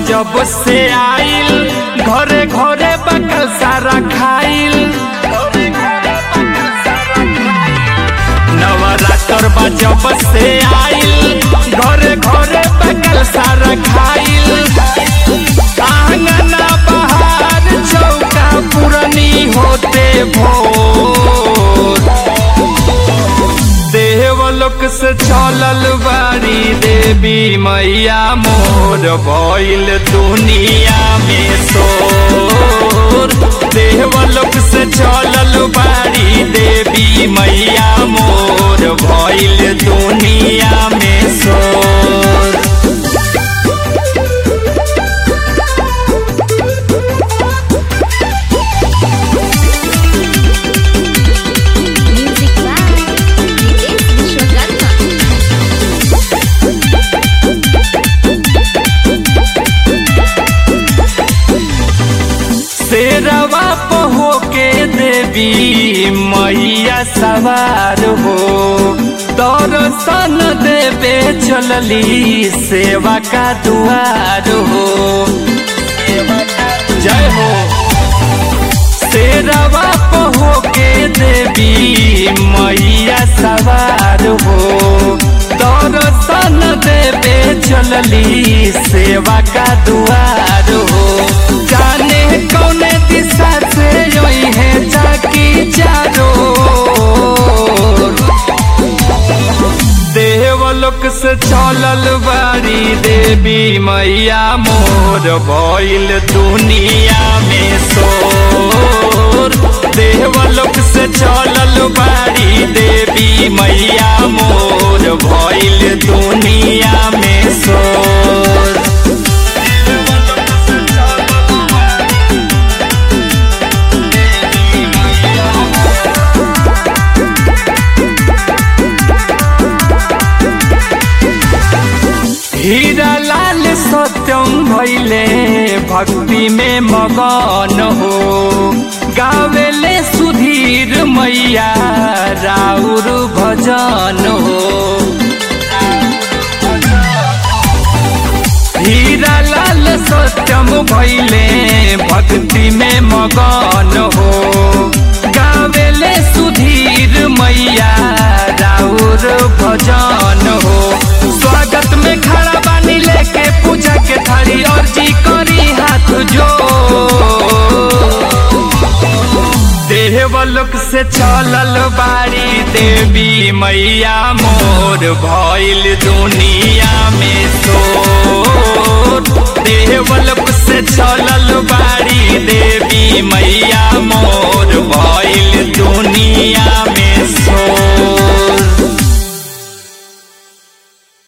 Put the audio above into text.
जब से आइल घरे घरे बकल सारा खाइल नवरात्र बा जब से आइल घरे घरे बकल सारा खाइल आंगना बहार चौका पुरनी होते भोर देवलोक से चलल बारी देवी मैया मोर भइल दुनिया में सोर देवलोक से चलल बारी देवी मैया मोर भइल दुनिया में सोर Music by Vikesh Vishwakarma. शेरवा पहो के देवी मैया सवार हो दर्शन देवे चलली सेवा का दुआर हो जय हो शेरवा पहो के देवी मैया सवार हो दर्शन देवे चलली सेवा का दुआर हो जाने कौने दिशा से योई है जाकी चारो देवलोक से चलल बारी देवी मैया मोर भइल दुनिया में सोर देवलोक से चलल बारी देवी मैया मोर भइल दुनिया में सोर हीरा लाल सत्यम भैले भक्ति में मगन हो गावेले सुधीर मैया राउर भजन हो हीरा लाल सत्यम भैले भक्ति में मगन हो गावेले सुधीर मैया राउर भजन हो स्वागत में खड़ा बानी लेके पूजा के थाली और जी करी हाथ जो देवलोक से चलल बारी देवी मैया मोर भइल दुनिया में सोर देवलोक से चलल बारी